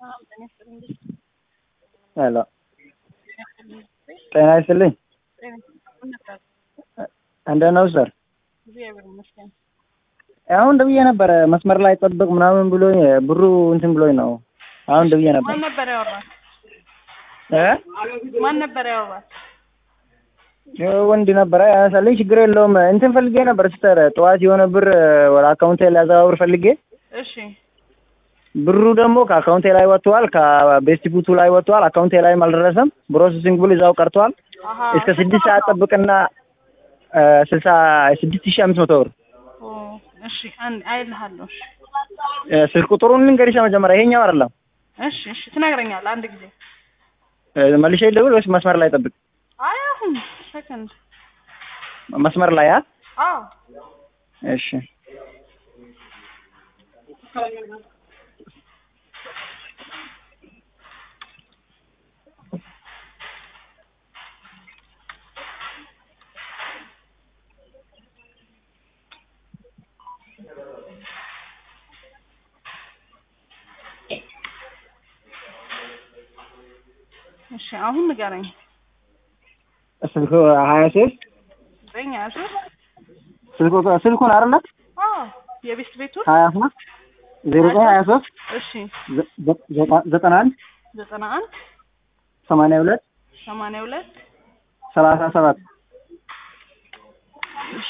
ሄሎ ጤና ይስጥልኝ። እንደት ነው ሰር? አሁን ደውዬ ነበረ መስመር ላይ ጠብቅ ምናምን ብሎኝ ብሩ እንትን ብሎኝ ነው። አሁን ደውዬ ነበር። ማን ነበር ያወራል? እ ማን ነበር ያወራል? ወንድ ነበረ ያነሳልኝ። ችግር የለውም እንትን ፈልጌ ነበር ሲስተር፣ ጠዋት የሆነ ብር ወደ አካውንቴ ሊያዘዋውር ፈልጌ እሺ ብሩ ደግሞ ከአካውንቴ ላይ ወጥቷል፣ ከቤስቲቡቱ ላይ ወጥቷል። አካውንቴ ላይም አልደረሰም። ፕሮሰሲንግ ብሎ እዛው ቀርቷል። አሀ እስከ ስድስት ሰዓት ጠብቅና ስልሳ ስድስት ሺህ አምስት መቶ ብር ኦ እሺ አንድ አይልሃለሁ። እሺ እ ስልክ ቁጥሩን ልንገርሽ መጀመሪያ። ይሄኛው አይደለም እሺ እሺ ትነግረኛለህ አንድ ጊዜ። እ መልሼ ልደውል ወይስ መስመር ላይ ጠብቅ? አይ አሁን ሰከንድ መስመር ላይ አ አዎ እሺ እሺ አሁን ንገረኝ። ስልኩ ሀያ ሶስት ዘጠኝ ሀያ ሶስት ስልኩ ስልኩን አይደለ አዎ የቤስት ቤቱን ሀያ ሶስት ዜሮ ዘጠኝ ሀያ ሶስት እሺ ዘጠና አንድ ዘጠና አንድ ሰማንያ ሁለት ሰማንያ ሁለት ሰላሳ ሰባት እሺ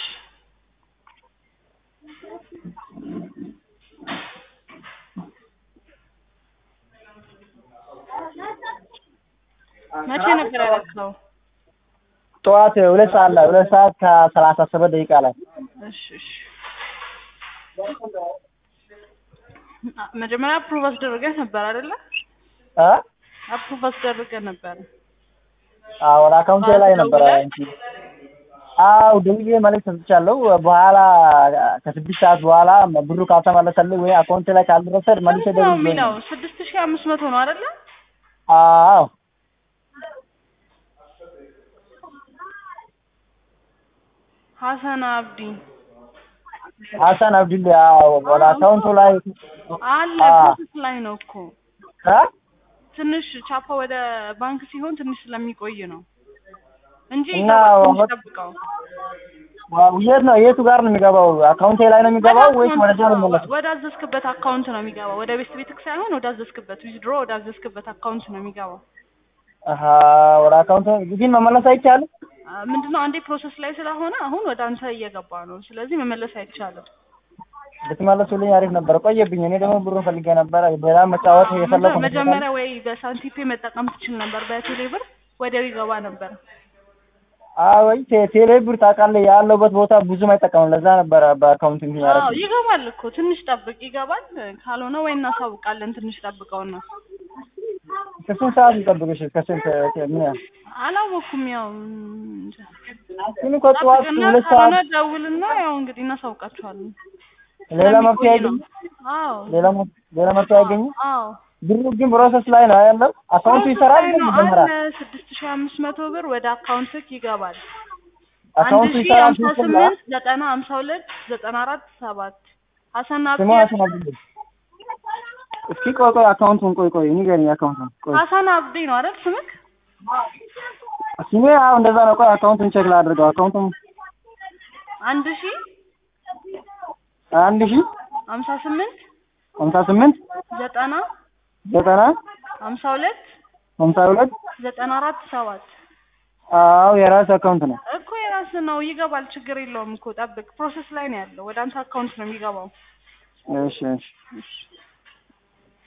መቼ ነበር ያደረግኸው? ጠዋት ሁለት ሰዓት ላይ ሁለት ሰዓት ከሰላሳ ሰባት ደቂቃ ላይ እሺ እሺ መጀመሪያ አፕሩቭ አስደርገህ ነበር አይደለ? እ አፕሩቭ አስደርገህ ነበር። አዎ ወደ አካውንቴ ላይ ነበረ እንጂ አው ደውዬ መልዕክት ሰጥቻለሁ። በኋላ ከስድስት ሰዓት በኋላ ብሩ ካልተመለሰልኝ ወይ አካውንቴ ላይ ካልደረሰ መልሼ ስንት ነው ደውዬ የሚለው? ስድስት ሺህ አምስት መቶ ነው አይደለ? አዎ ሀሰን አብዲ ሀሰን አብዱል አዎ ወደ አካውንቱ ላይ አለ አ- ፕሮሰስ ላይ ነው እኮ እ ትንሽ ቻፓ ወደ ባንክ ሲሆን ትንሽ ስለሚቆይ ነው እንጂ እና ይገባል። ትንሽ ወ- ጠብቀው። ዋው፣ የት ነው የቱ ጋር ነው የሚገባው? አካውንቴ ላይ ነው የሚገባው ወይስ ወደ ወደ ዛ ነው አካውንት የሚመለሰው? ወደ አዘዝክበት አካውንት ነው የሚገባው። ወደ ቤት ቤትክ ሳይሆን ወደ አዘዝክበት ዊዝድሮ ወደ አዘዝክበት አካውንት ነው የሚገባው። አሀ ወደ አካውንት ግን መመለስ አይቻልም። አ፣ ምንድነው አንዴ ፕሮሰስ ላይ ስለሆነ አሁን ወደ አንተ እየገባ ነው። ስለዚህ መመለስ አይቻልም። ብትመለሱልኝ አሪፍ ነበር። ቆየብኝ። እኔ ደግሞ ብሩን ፈልጌ ነበረ። ሌላ መጫወት የፈለኩ መጀ- መጀመሪያ ወይ በሳንቲፔ መጠቀም ትችል ነበር። በቴሌ ብር ወዲያው ይገባ ነበር። አይ ቴ- ቴሌ ብር ታውቃለህ፣ ያለውበት ቦታ ብዙም አይጠቀምም። ለዛ ነበረ በአካውንት እንትን አዎ ያደረኩት። ይገባል እኮ ትንሽ ጠብቅ፣ ይገባል። ካልሆነ ወይ እናሳውቃለን። ትንሽ ጠብቀውና ከስንት ሰዓት ልጠብቅሽ? ከስንት ምን ያህል? አላወኩም። ያው እንጃ። ግን እኮ ጠዋት ጠብቅና ሁለት ካልሆነ ሰዓት ደውልና ያው እንግዲህ እናሳውቃችኋለን። ሌላ መፍትሄ ስለሚቆይ አይገኝም። ነው። አዎ ሌላ መ- ሌላ መፍትሄ አይገኝም። አዎ ብሩ ግን ፕሮሰስ ላይ ነው ያለው። አካውንቱ ይሰራል ግን ይጀምራል። ስድስት ሺህ አምስት መቶ ብር ወደ አካውንትክ ይገባል። አንድ አካውንቱ ሺህ ይሰራል ሀምሳ ሲስተም ስምንት ዘጠና ሀምሳ ሁለት ዘጠና አራት ሰባት ሀሰን አብዲ ስሙ ሀሰን አብዱል። እስኪ ቆይ ቆይ አካውንቱን ቆይ ቆይ ንገሪኝ። አካውንቱን ቆይ ሀሰን አብዲ ነው አይደል ስምክ? ስሜ አዎ እንደዛ ነው። ቆይ አካውንቱን ቼክ ላድርገው። አካውንቱን አንድ ሺህ አንድ ሺህ ሀምሳ ስምንት ሀምሳ ስምንት ዘጠና ዘጠና ሀምሳ ሁለት ሀምሳ ሁለት ዘጠና አራት ሰባት አዎ የራስ አካውንት ነው። እኮ የራስ ነው ይገባል። ችግር የለውም እኮ ጠብቅ። ፕሮሰስ ላይ ነው ያለው። ወደ አንተ አካውንት ነው የሚገባው። እሺ እሺ እሺ